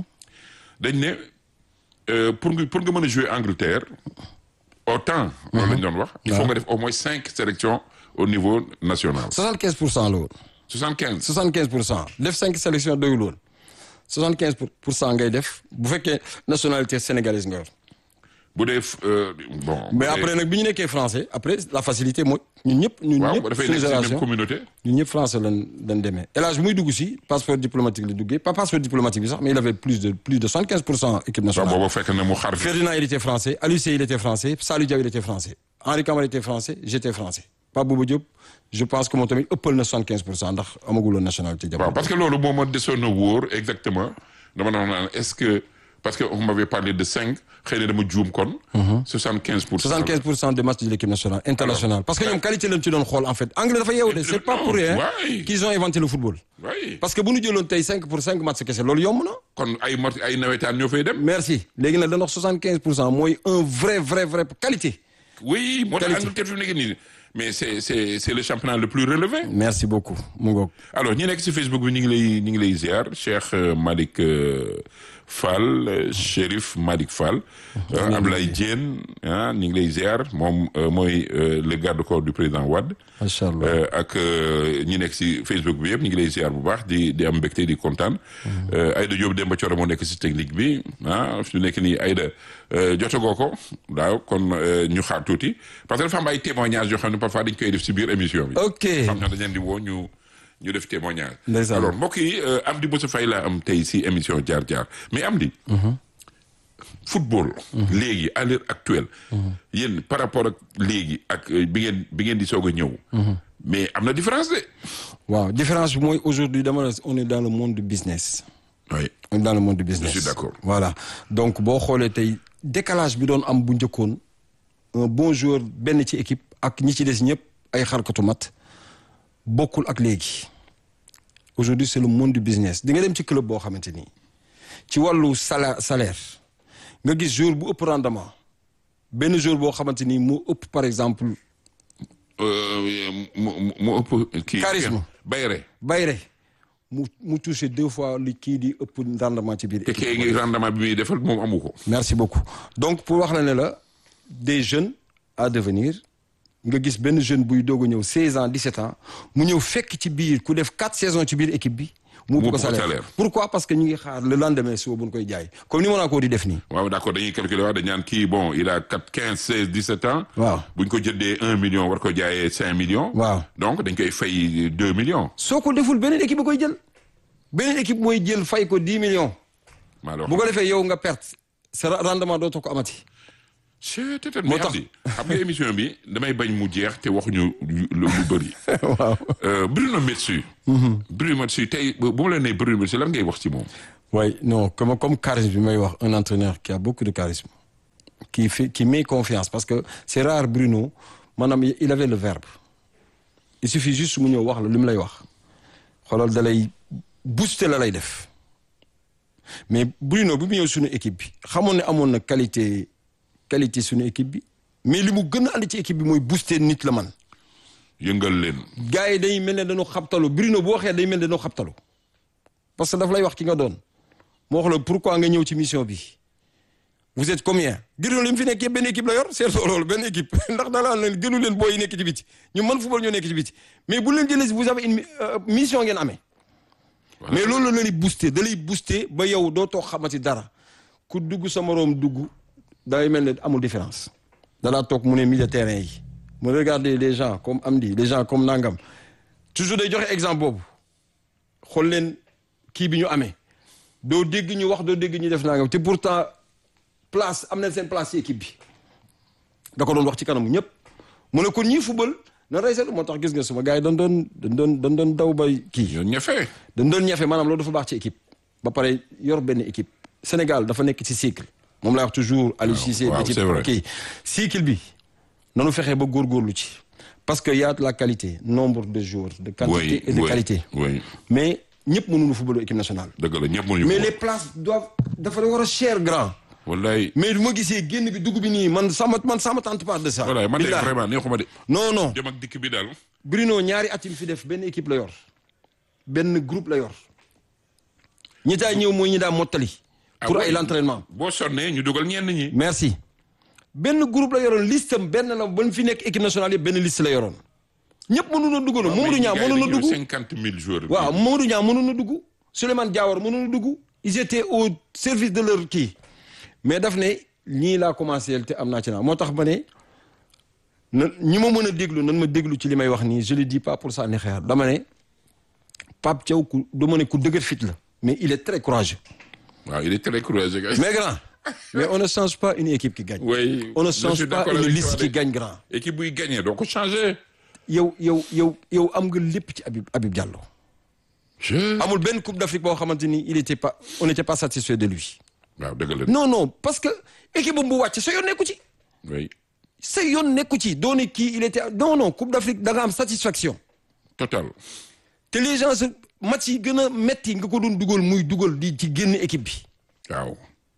dañ ne euh, pour nga pour nga mën a jouer Angleterre autant. loolu la ñu doon wax. il faut nga def au moins cinq sélections au niveau national. 75 pour cent la woon 75. 75 pour cent def cinq sélections doyul woon 75 pour pour cent ngay def bu fekkee nationalité sénégalaise nga yor bu dee euh, bon. mais bu dee- après nag bi ñu nekkee français après la facilité mooy ñun ñëpp ñun waaw ñëpp dafay suñu nekk ci même génération communauté. ñun ñëpp français lañ lañ demee El Hadj muy dugg si passeport diplomatique la duggee pas passeport diplomatique bi sax mais il avait plus de plus de 75 pour cent équipe waaw nationale booba fekk na mu xar fi. Ferdinand il était français Aliou Seye il était français Salou Diaw il était français Henri Camara était français j'étais français Pape Bouba Diop je pense que moom tamit ëppal na 75 pour cent ndax amaguloon nationalité waaw jamono parce que loolu moo ma desoon na wóor exactement dama doon naan est-ce que parce que on m'avait parlé de cinq xëy na dama juum kon. 75 pour cent. 75 pour cent des matchs de l'équipe nationale internationale parce que ñoom qualité lañ ci doon xool en fait anglais dafa yeewu de c'est pas pour rien Ouais. qu'ils ont inventé le football oui parce que bu ñu jëloon tey 5 pour 5 matchs kese loolu yomb na kon ay mot ay nawetaan ñoo fay dem. merci léegi nag dañu wax 75 pour cent mooy un vrai vrai vrai qualité oui moo tax Qualité. Angleterre fi mu nekk nii mais c'est c'est c'est le championnat le plus relevé. merci beaucoup mu ngoog alors ñi nekk ci Facebook bi ñu ngi lay ñu ngi lay ziar Cheikh euh, Malick euh, Fall euh, Chérif Malick Fall. euh, Abdoulaye Diène ah ñu ngi lay ziar moom euh, mooy euh, le garde-corps du président Wade. macha allah Euh, ak euh, ñi nekk ci Facebook bi yëpp ñu ngi lay ziar bu baax di di am mbégte di kontaan. Euh, Aïda Diop Demba Thioro moo nekk ci technique bi ah fi mu nekk nii Aïda euh, jotagoo ko daaw kon euh, ñu xaar tuuti parce que dafa am ay témoignages yoo xam ne parfois dañ koy def ci biir émission bi. ok xam naa dañ leen di woo ñu ñu def témoignage. Ndeysaan. alors mbokk yi euh, Amdy Moussa Faye laa am tey ci émission jaar jaar mais Amdy. football. léegi à l'heure actuelle. yéen par rapport ak léegi ak euh, bi ngeen bi ngeen di soog a ñëw. mais am na différence de. waaw différence bi mooy aujourd'hui dama ne on est dans le monde du business oui on est dans le monde du business Je suis d'accord. voilà donc boo xoolee tey décalage bi doon am bu njëkkoon un bon joueur benn ci équipe ak ñi ci des ñëpp ay xarkatu mat bokkul ak léegi aujourd'hui c'est le monde du business di nga dem ci club boo xamante ni ci wàllu salaire salaire nga gis jour bu ëpp rendement benn jour boo xamante ni mu ëpp par exemple Euh, mu mu mu ëpp kii. Charisme. Bayre Bayre mu mu touché deux fois li kii di ëpp rendement ci biir te équipe kee ngi rendement bi muy defal moom amu ko. merci beaucoup donc pour wax la ne la des jeunes à devenir nga gis benn jeune buy doog a ñëw 16 ans 17 ans mu ñëw fekk ci biir ku def 4 saisons ci biir équipe bi. mu Mu ëpp ko ëpp ko salaire salaire. pourquoi parce que ñu ngi xaar le lendemain suba bu ñu koy jaay comme ni Monaco di def nii. waaw d'accord dañuy calculer waaw dañ naan kii bon il a quatre quinze seize dix sept ans. Waaw. bu ñu ko jëndee un million war ko jaayee cinq millions. Waaw. donc dañ koy fay deux millions. soo ko deful beneen équipe ba koy jël beneen équipe mooy jël fay ko 10 millions maa la wax bu ko defee yow nga perte sa rendement dootoo ko amati. c'est peut-être Moo mais tax- xam di xam nga émission bi damay bañ mu jeex te waxuñu lu lu bëri. waaw. Euh, Bruno Metsu. Bruno Metsu tey bu bu ma la nee Bruno Metsu lan ngay wax ci moom. Oui, non, comme, comme charisme, bi may wax, un entraîneur qui a beaucoup de charisme, qui, fait, qui met confiance, parce que c'est rare, Bruno, madame, il avait le verbe. Il suffit juste mu ñëw wax la li mu lay wax xoolal da lay booster la lay def mais Bruno bi mu ñëw suñu équipe bi xamoon ne amoon na qualité qualité suñu équipe bi mais li mu gën a andi ci équipe bi mooy booster nit la man yëngal leen. gars yi day mel ne dañoo xabtalu Bruno bu waxee day mel ne dañoo xabtalu parce que daf lay wax ki nga doon moo wax la pourquoi nga ñëw ci mission bi vous êtes combien Bruno li mu fi nekk yëpp benn équipe la yor seetlu loolu benn équipe ndax daanaka leen gënu leen booy yi nekk ci biti ñu mën football ñoo nekk ci biti mais bu leen jëlee si vous avez une mi- euh, mission ngeen amee. mais loolu la leen di booster da lay booster ba yow doo toog xamati dara ku dugg sa moroom dugg day mel ne amul différence. danaa toog mu ne milieu terrain yi mu regarder les gens comme Amdi les gens comme Nangam toujours day joxe exemple boobu xool leen kii bi ñu amee doo dégg ñu wax doo dégg ñu def Nangam te pourtant place am na seen place ci équipe bi da ko doon wax ci kanamu ñëpp mu ne kon ñii football na rey seetlu moo tax gis nga suma gars yi dañ doon dañ doon dañ doon daw bay kii. ñoo ñafe. dañ doon ñafe maanaam loolu dafa baax ci équipe ba pare yor benn équipe Sénégal dafa nekk ci cycle moom laa wax toujours Aliou Cissé waaw, équipe c'est vrai. kii cycle bi nanu fexe ba góorgóorlu ci parce que y a de la qualité nombre de joueurs de quantité oui et de oui qualité oui mais ñëpp mënuñu football équipe nationale dëgg la ñëpp mënuñu mais ko. les places doivent dafa war a cher grand wallaay mais du ma gisee génn bi dugg bi nii man sama man sama tente pas de ça wallaay man de Billahi. vraiment neexuma de. non non jëm ak dikk bi daal. Bruno ñaari at yi mu fi def benn équipe la yor benn groupe la yor ñi taa ñëw mooy ñi daa mottali. pour Ah ay oui. l'entraînement. boo sonnee ñu dugal ñenn ñi. merci benn groupe la yoroon liste am benn la ba ñu fi nekk équipe nationale yëpp benn liste la yoroon ñëpp mënuñu a dugg na Mamadou Niang mënuñu a dugg cinquante mille joueurs. waaw Mamadou Niang mënuñu a dugg Souleymane Diawara mënuñu a dugg ils étaient au service de leur kii mais daf ne ñii laa commencé te am naa ci naa moo tax ma ne na ñi ma mën a déglu nan ma déglu ci li may wax nii je le dis pas pour sànni xeer dama ne Pape Thiaw ku dama ne ku dëgër fit la mais il est très courageux waaw il est très courageux. mais grand mais on ne change pas une équipe qui gagne oui on ne je change suis pas d'accord une avec liste toi qui de. gagne grand équipe buy gagné doo ko changé. yow yow yow yow am nga lépp ci Habib Habib Diallo je. amul benn coupe d'Afrique boo xamante ni il était pas on n'était pas satisfait de lui waaw dëgg la. non non parce que équipe bu wàcc sa yoon nekku ci oui sa yoon nekku ci doone kii il était non non coupe d'Afrique da nga am satisfaction total. te les gens se match yi gën a metti nga ko doon dugal muy dugal di ci génn équipe bi waaw.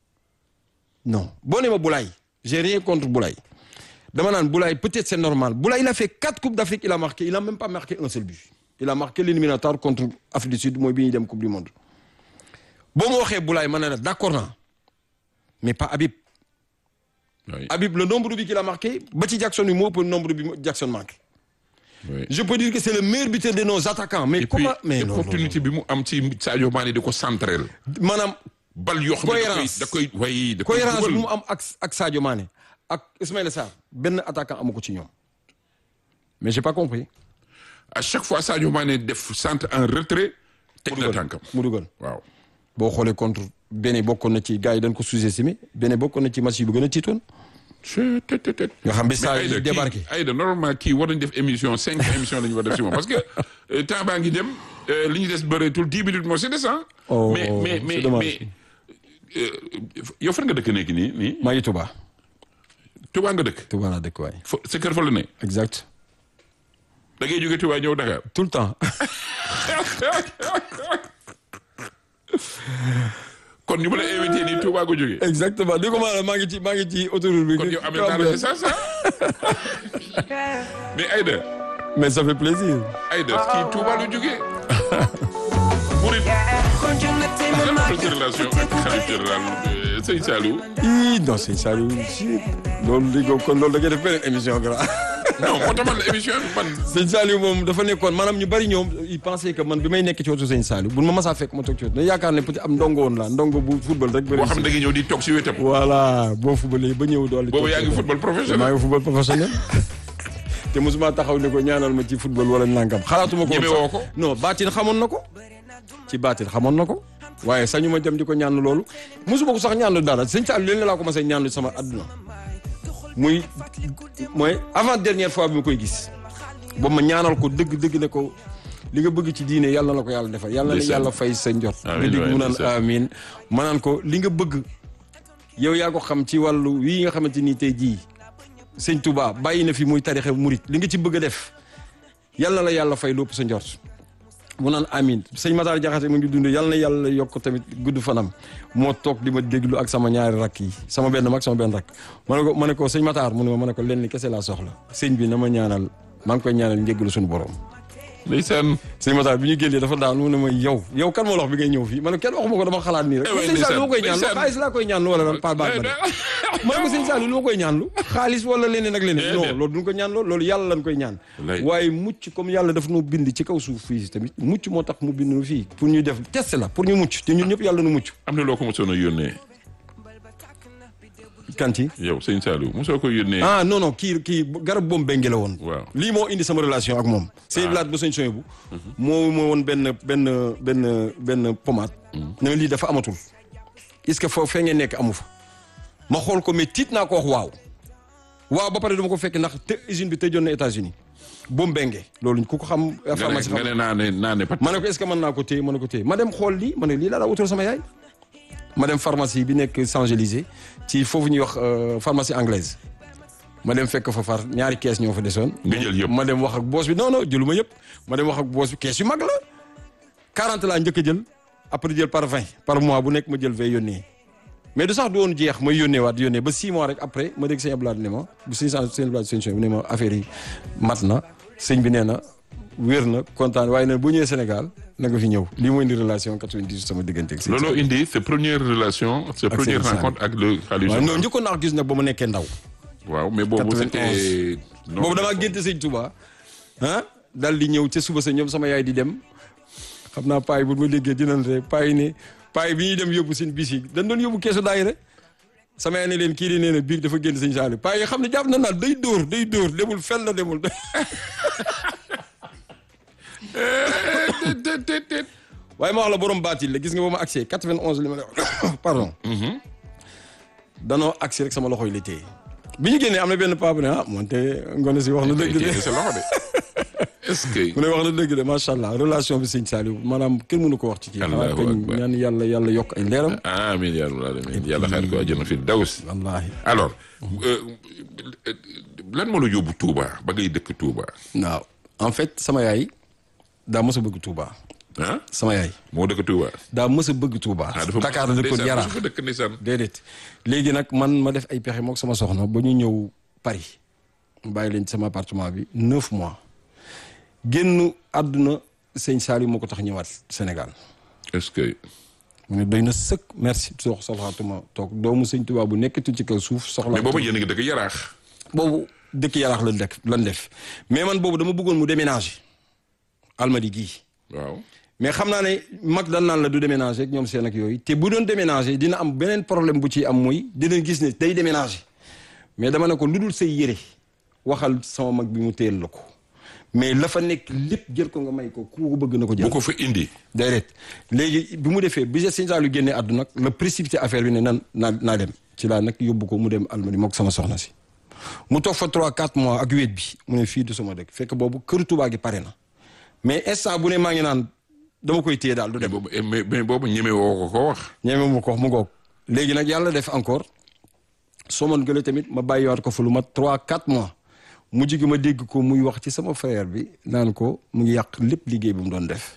non boo nee ma Boulaye j'ai rien contre Boulaye dama naan Boulaye peut-être c'est normal Boulaye il a fait quatre coupes d'Afrique il a marqué il a même pas marqué un seul but il a marqué l'éliminatoire contre Afrique du Sud mooy bi ñuy dem coupe du monde boo ma waxee Boulaye ma ne la d'accord naa mais pas Habib oui Habib le nombre de buts qu'il a marqué ba ci Jackson yi moo ëpp nombre de buts Jackson marqué oui. je peux dire que c'est le meilleur buteur de nos attaquants mais et puis comment mais non, non, opportunité bi mu am ci Sadio Mané di ko centrel. non. maanaam bal yoo xam ne da koy Cohérence. da koy way da koy cohérence bu dugal. mu am ak ak Sadio Mané ak Ismaïla Sarr benn attaquant amu ko ci ñoom mais j'ai pas compris à chaque fois Sadio Mané def centre en retrait. teg na tànkam mu dugal waaw. boo xoolee contre Bénin bokkoon na ci gars yi dañ ko sous-estimé Bénin bokkoon na ci match yi bu gën a tiitoon je te te te. nga xam bi mais saa Aïda yi débarqué kii Aïda normalement kii war nañu def émission cinq émissions la ñu war def si moom parce que euh, temps baa ngi dem euh, li ñu des bëreetul dix minutes moo si des ah. Oh, mais mais c'est mais dommage. mais euh, yow fan nga dëkk nekk nii nii maa ngi Touba Touba nga dëkk. Touba laa dëkk waay fa sa kër fa la ne. exact da ngay jóge Touba ñëw Dakar. tout le temps kon ñu ma la invité nii Touba ko jógee. exactement di ko maanaam maa ngi ci maa ngi ci autoroute bi kon yow amee naa la ça ça mais Aïda mais ça fait plaisir Aïda kii Touba la jógee. Murid lan la sa relation ak xarit général euh, Sëñ Saliou. ii non c'est Saliou si loolu di ko kon loolu da ngay def beneen émission grand non moo tax man la émission bi man. sëñ Saliou moom dafa nekkoon maanaam ñu bari ñoom ils pensaient que man bi may nekk ci wetu sëñ Saliou bu ma masaa fekk ma toog ci wetu dañu yaakaar ne peut être am ndongo woon la ndongo bu football rek bëri boo xam ne da nga ñëw di toog si wetam. voilà boo footballee ba ñëw doole boobu yaa ngi football maa professionnel. ngi football professionnel te mosuma taxaw ne ko ñaanal ma ci football wala nangam xalaatuma ko Ñeme woon woo sax. ko? non baatin xamoon na ko ci baatin xamoon na ko waaye sañu ma dem di ko ñaan loolu mosuma ko sax ñaanu dara sëñ Saliou leen laa commencé ñaanu sama àdduna muy mooy avant dernière fois bi ma koy gis boobu ma ñaanal ko dëgg dëgg ne ko li nga bëgg ci diine yàlla na la ko yàlla defal yàlla na Ndeysaan. yàlla fay sa njot nga Amiin dégg waay, mu naan ndeysaan. amiin ma naan ko li nga bëgg yow yaa ko xam ci wàllu wii nga xamante ni tey jii sëñ Touba bàyyi na fi muy tarixe murit li nga ci bëgg a def yàlla na la yàlla fay lépp sa njort mu naan amin sëñ Matar Jaxate mu ngi dund yàlla na yàlla yokk tamit gudd fanam moo toog di ma déglu ak sama ñaari rakk yi sama benn mag sama benn rakk ma ne ko ma ne ko sëñ Matar mu ne ma ma ne ko lenn kese laa soxla sëñ bi na ma ñaanal maa ngi koy ñaanal njéggalu suñu borom ndeysaan sëñ Matar bi ñu génnee dafa daal mu ne ma yow yow kan moo la wax bi ngay ñëw fii ma ne kenn waxuma ko dama xalaat nii rek Eh ouais, sëñ Saliou lu ma koy ndeysaan, ñaan lu xaalis laa koy ñaan lu wala lan par baax ma ne ma ne ko sëñ Saliou lu ma koy ñaan lu xaalis wala leneen ak leneen non Déedéet. loolu duñ ko ñaan loolu loolu yàlla lañ koy ñaan Wallaay. waaye mucc comme yàlla daf nu bind ci kaw suuf fii tamit mucc moo tax mu bind nu fii pour ñu def test la pour ñu mucc te ñun ñëpp yàlla nu mucc am na loo ko mosoon a yónnee kan ci yow sëñ Saliou mosoo ko yónnee ah non non kii kii garab boobu bengi la woon Waaw. lii moo indi sama relation ak moom sëñ Blaat ba sëñ soñ bu moo moo woon benn benn benn benn pommade ne ma lii dafa amatul est-ce que foofu fee ngeen nekk amu fa ma xool ko mais tiit naa ko wax waaw waaw ba pare dama ko fekk ndax te usine bi tëjoon na États-Unis boobu benge loolu ku ko xam nga ne pharmacie nga xam ne naa ne naa ne pat ma ne ko est-ce que mën naa ko téye ma ne ko téye ma dem xool lii ma ne lii laa daa wutal sama yaay ma dem pharmacie bi nekk Champs-Élysées ci foofu ñuy wax euh, pharmacie anglaise ma dem fekk fa far ñaari kees ñoo fa desoon. Nga jël yëpp. ma dem wax ak boos bi non non jëluma yëpp ma dem wax ak boos bi kees yu mag la 40 laa njëkk a jël après jël par 20 par mois bu nekk ma jël fay yónnee mais du sax du woon jeex may yónnee waat yónnee ba 6 mois rek après ma dégg sëñ Abdoulaye ne ma bu sëñ sëñ Abdoulaye sëñ Sow ne ma affaire yi mat na sëñ bi nee na wér na kontaan waaye nag bu ñëwee Sénégal na nga fi ñëw lii mooy indi relation 98 sama diggante ak sëñ looloo indi sa première relation sa première Sëñ Saliou. rencontre ak le Khalife waaw non général. njëkkoon naa ko gis nag ba ma nekkee ndaw waaw mais boobu 91. c'était non, boobu damaa génte sëñ Touba ah daal di ñëw ca suba sa ñoom sama yaay di dem xam naa paay bu ma déggee dinañ rek paay ne paay bi ñuy dem yóbbu seen bis yi dañ doon yóbbu keesu daayira sama yaay ne leen kii di nee na biig dafa génn sëñ Saliou paay yi xam ne jàpp na naal day dóor day dóor demul fenn la demul Déet, déet, déet. waaye ma wax la borom baatil la gis nga ba ma accès 91 li ma lay wax pardon danoo accès rek sama loxo yi la téye bi ñu génnee am na benn paa bu ne ah moonte ngone si wax na dëgg Kii de sa loxo de est-ce que mu ne wax na dëgg de macha allah relation bi sëñ Saliou maanaam kenn mënu ko wax ci kii xanaa Allahu kañ akbar. ñaan yàlla yàlla yokk ay leeram amiin yaa rabbal aalamiin yàlla xaar ko àjjana fi daws wallaahi alors euh, euh, lan moo la yóbbu Touba ba ngay dëkk Touba waaw en fait sama yaay daa mës a bëgg Touba ah sama yaay moo dëkk Touba. daa mës a bëgg Touba ah dafa Dakar la dëkkoon ndeysaan, Yaraax dafa dëkk ndeysaan. déedéet léegi nag man ma def ay pexe mook sama soxna ba ñu ñëw Paris mu bàyyi leen ci sama appartement bi neuf mois génn àdduna sëñ Saliou moo ko tax ñëwaat Sénégal est-ce que mu ne doy na sëkk merci sox soxlaatuma toog doomu sëñ Touba bu nekkatu ci kaw suuf soxla mais boobu yéen a ngi dëkk Yaraax. boobu dëkk yaraax lan def lan def mais man boobu dama bëggoon mu déménager almadi gii waaw mais xam naa ne mag dan naan la du déménager ak ñoom seen ak yooyu te bu doon déménager dina am beneen problème bu ci am mooy dina gis ne day déménager mais dama ne ko lu dul say yére waxal sama mag bi mu téyel la ko mais la fa nekk lépp jël ko nga may ko ku ko bëgg na ko jël bu ko fa indi. déedéet léegi bi mu defee bi sëñ Saliou génnee àdduna nag la précipité affaire bi ne nan naa naa dem ci laa nag yóbbu ko mu dem almadi mook sama soxna si mu toog fa 3 4 mois ak wéet bi mu ne fii du sama dëkk fekk boobu kër Touba gi pare na mais instant bu ne maa ngi naan dama koy téye daal du mais dem boobu mais mais boobu ñeme woo ko ko wax. ñeeme mu ko wax mu ngoog léegi nag yàlla def encore soo man gële tamit ma bàyyiwaat ko fa lu mat 3 4 mois mu jigi ma dégg ko muy wax ci sama frère bi naan ko mu ngi yàq lépp liggéey bi mu doon def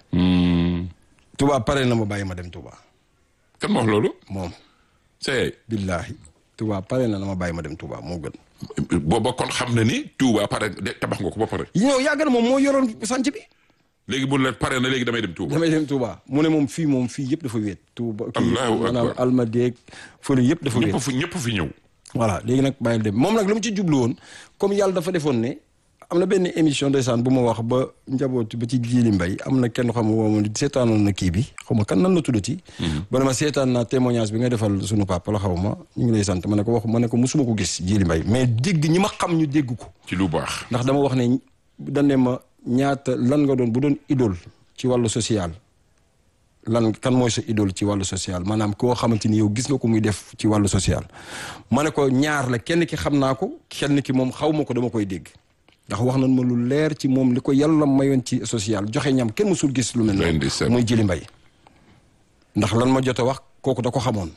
Touba pare na ma bàyyi ma dem Touba kan ma wax loolu. moom c'est billaahi Touba pare na na ma bàyyi ma dem Touba moo gën booba kon xam na ni Touba pare de tabax nga ko ba pare. ñëw yàgg na moom moo yoroon sanc bi léegi bu la pare na léegi damay dem Touba. damay dem Touba mu ne moom fii moom fii yëpp dafa wéet Touba kii Allahu akbar. maanaam almadeeg fële yëpp dafa wéet ñëpp fi ñëpp fi ñëw. voilà léegi nag bàyyil dem moom nag lu mu ci jublu woon comme yàlla dafa defoon ne am na benn émission ndeysaan bu ma wax ba njaboot ba ci jiili mbay am na kenn xam woo ma seetaanoon na kii bi xaw ma kan nan la tuddati ba ne ma seetaan naa témoignage bi nga defal sunu papa la xaw ma ñu ngi lay sant ma ne ko wax ma ne ko musuma ko gis jiili mbay mais dégg ñi ma xam ñu dégg ko ci lu baax. ndax dama wax ne dañ ne ma ñaata lan nga doon bu doon idole ci wàllu social lan kan mooy sa idole ci wàllu social maanaam koo xamante ni yow gis nga ko muy def ci wàllu social ma ne ko ñaar la kenn ki xam naa ko kenn ki moom xaw ma ko dama koy dégg ndax wax nañ ma lu leer ci moom li ko yàlla mayoon ci social joxe ñam kenn mësul gis lu mel noonu muy jëli mbay ndax lan ma jot a wax kooku da ko xamoon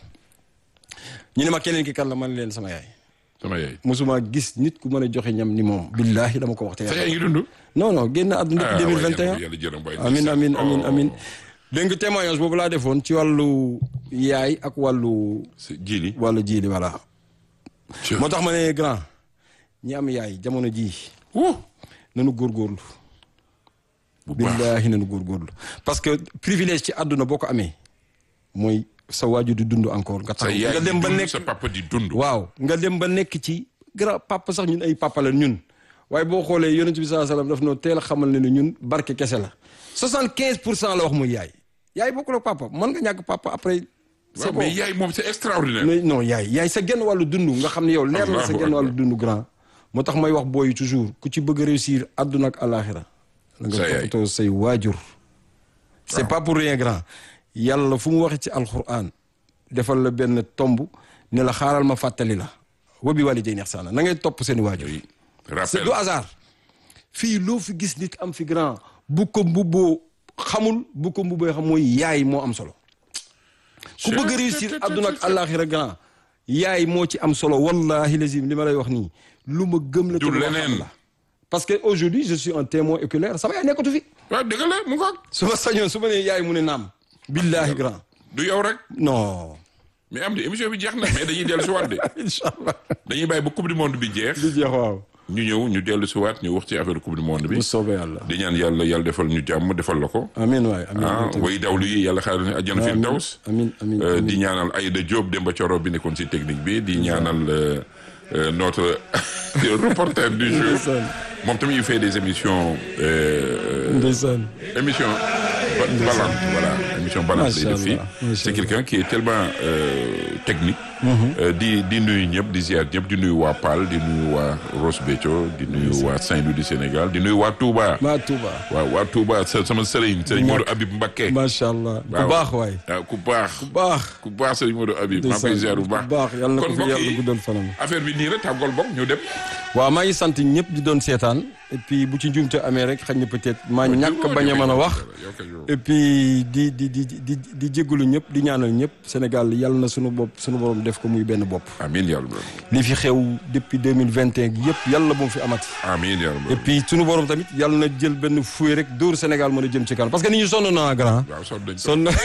ñu ne ma keneen ki kan la man leen sama yaay sama yaay mosuma gis nit ku mën a joxe ñam ni moom billaahi dama ko wax te sa yaay ngi dund non non génn àdduna depuis 2021 amin amin amin amin dégg nga témoignage boobu laa defoon ci wàllu yaay ak wàllu jiili wàllu jiili voilà moo tax ma ne grand ñi am yaay jamono jii nanu góorgóorlu billaahi nanu góorgóorlu parce que privilège ci àdduna boo ko amee mooy sa waaju di dund encore nga tax nga dem ba nekk sa papa di dund waaw nga dem ba nekk ci grand papa sax ñun ay papa la ñun waaye boo xoolee yonent bi sallallahu alayhi wasallam daf noo teel a xamal ne ne ñun barke kese la soixante quinze pour cent la wax muy yaay yaay bokkul ak papa mën nga ñàkk papa après c'est mais yaay moom c'est extraordinaire mais non yaay yaay sa genn wàllu dund nga xam ne yow leer na sa genn wàllu dund grand moo tax may wax booyu toujours ku ci bëgg a réussir àdduna ak àllaaxira la nga toppatoo say waajur c'est pas pour rien grand yàlla fu mu waxee ci alquran defal la benn tomb ne la xaaral ma fàttali la wa bi walidayni ihsana na ngay topp seen waajur c'est du hasard fii loo fi gis nit am fi grand bu ko mbubboo xamul bu ko mbubboo xam mooy yaay moo am solo ku bëgg a réussir àdduna ak àllaaxira grand yaay moo ci am solo wallahi lazim li ma lay wax nii lu ma gëm la du leneen la parce que aujourd'hui je suis un témoin oculaire sama yaay nekkatu fi waaw dëgg la mu ngoog su ma sañoon su ma nee yaay mu ne naam billahi grand du yow rek non mais am di émission bi jeex na mais dañuy dellu si waat de incha allah dañuy bàyyi ba coupe du monde bi jeex di jeex waaw ñu ñëw ñu dellu si waat ñu wax ci affaire coupe du monde bi bu soobee yàlla di ñaan yàlla yàlla defal ñu jàmm defal la ko amiin waay amiin ah way dawlu yi yàlla xaaral ne àjjana fi daws amiin amiin di ñaanal Aïda Diop Demba Thioro bi nekkoon si technique bi di ñaanal notre reporter du jour moom tamit il fait des émissions ndeysaan émission balante voilà émission balante lay def fii c'est quelqu'un qui est tellement technique di di nuyu ñëpp di ziar ñëpp di nuyu waa Paal di nuyu waa Ross Béthio di nuyu waa Saint-Louis du Sénégal di nuyu waa Touba waa Touba waaw waa Touba sama sëriñ sëriñ Modou Habib Mbacké macha allah ku baax waay waaw ku baax ku baax ku baax sëriñ Modou Habib maa koy ziar bu baax baax yàlla na ko fi yàlla guddal fanam affaire bi nii rek tàggool bokk ñu dem waaw maa ngi sant ñëpp di doon seetaan et puis bu ci njuumte amee rek xañ na peut-être maa ñàkk bañ a mën a wax et puis di di di di di jégalu ñëpp di ñaanal ñëpp Sénégal yàlla na sunu bopp sunu borom def ko muy benn bopp. amiin yàlla. li fi xew depuis deux mille vingt et un yëpp yàlla bu mu fi amati. amiin yàlla. et puis sunu borom tamit yàlla na jël benn fuwe rek dóor Sénégal mën a jëm ci kanam parce que nit ñi sonn naa grand. waaw sonn nañ sonn na.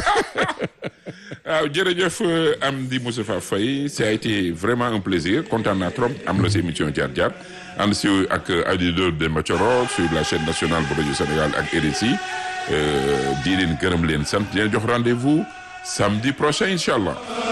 waaw jërëjëf Amdy Moustapha Faye ça a été vraiment un plaisir kontaan naa trop am la si émission jaar jaar ànd si ak Aïda Demba Thioro sur la chaîne nationale bu rajo Sénégal ak RSI di leen gërëm leen sant di leen jox rendez-vous samedi prochain incha allah.